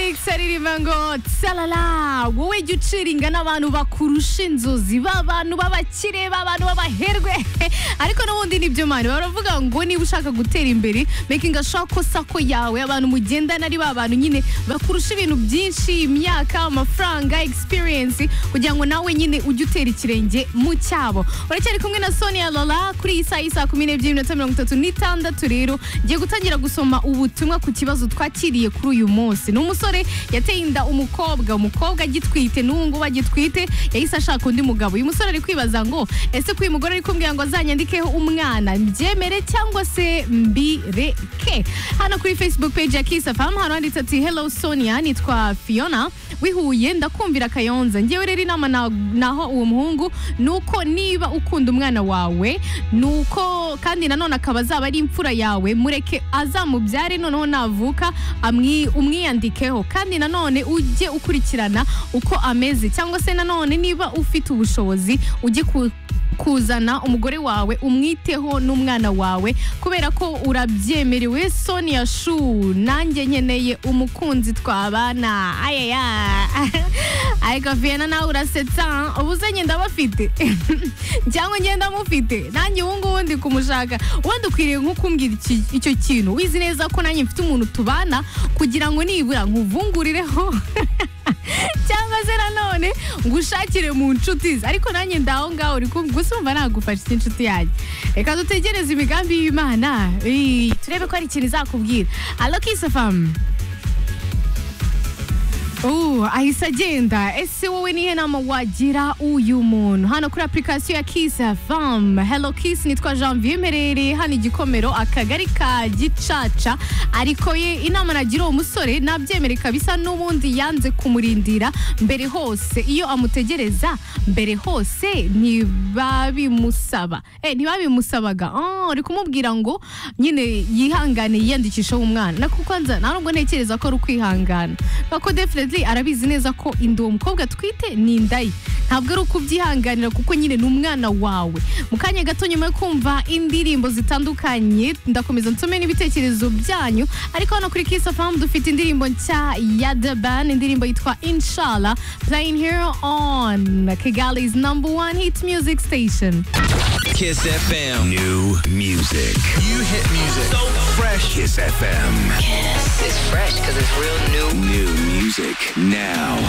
ndetse riririmba ngo tsalala wowe jya uciringa n'abantu bakurusha inzozi b'abantu b'abakire b'abantu b'abaherwe ariko n'ubundi nibyo mani baravuga ngo niba ushaka gutera imbere makinga shako sako yawe abantu mugendana ari ba bantu nyine bakurusha ibintu byinshi imyaka amafaranga experience kugira ngo nawe nyine ujye utera ikirenge mu cyabo uracyari kumwe na sonia lola kuri iyi saha y'isaa kumi n'ebyiri n'iminota mirongo itatu n'itandatu rero ngiye gutangira gusoma ubutumwa ku kibazo twakiriye kuri uyu munsi ni umusore yateye inda umukobwa umukobwa agitwite n'ubu ngubu agitwite yahise ashaka undi mugabo uyu musore ari kwibaza ngo ese ko uyu mugore ari kumbwira ngo azanyandikeho umwana mbyemere cyangwa se mbireke hano kuri facebook page ya Kiss FM hano handitse ati hello sonia nitwa fiona wihuye ndakumvira kayonza ngewe rero inama na- naho uwo muhungu ni uko niba ukunda umwana wawe ni uko kandi nanone akaba azaba ari imfura yawe mureke azamubyare noneho navuka amwi- umwiyandikeho kandi nanone ujye ukurikirana uko ameze cyangwa se nanone niba ufite ubushobozi ujye ku kuzana umugore wawe umwiteho n'umwana wawe kubera ko urabyemerewe sonia shu nanjye nkeneye umukunzi twabana ayaya ariko fiena nawe urasetsa ubuze ngenda bafite cyangwa ngenda mufite nanjye ubu ngubu ndi kumushaka wenda ukwiriye nko kumbwira iki- icyo kintu wizi neza ko nanjye mfite umuntu tubana kugira ngo nibura nkuvungurireho cyangwa se nanone ngo ushakire mu nshuti ze ariko nanjye ndaho ngaho uri kumva gusa umva nagufasha inshuti yanjye reka dutegereze imigambi y'imana Ii, turebe ko hari ikintu izakubwira alo kisafamu Uh, ahise agenda ese wowe nihe nama wagira uyu muntu hano kuri application ya Kiss FM Hello Kiss nitwa Janvier Mperere hano igikomero akagari ka Gicaca ariko ye inama nagira uwo musore nabyemere kabisa n'ubundi yanze kumurindira mbere hose iyo amutegereza mbere hose ntibabimusaba eh ntibabimusabaga Ah, uri kumubwira ngo nyine yihangane yiyandikisheho umwana na kuko nza nta nubwo ntekereza ko ari ukwihangana kuko definitely arabizi neza ko inda uwo mukobwa atwite ni inda ye ntabwo ari ukubyihanganira kuko nyine ni umwana wawe mu kanya gato nyuma yo kumva indirimbo zitandukanye ndakomeza nsome n'ibitekerezo byanyu ariko hano kuri Kiss FM dufite indirimbo nshya ya The Ban indirimbo yitwa Inshallah playing here on Kigali's number one hit music station Kiss FM. New music. You hit music. So fresh. Kiss FM. It's fresh because it's real new. New music now.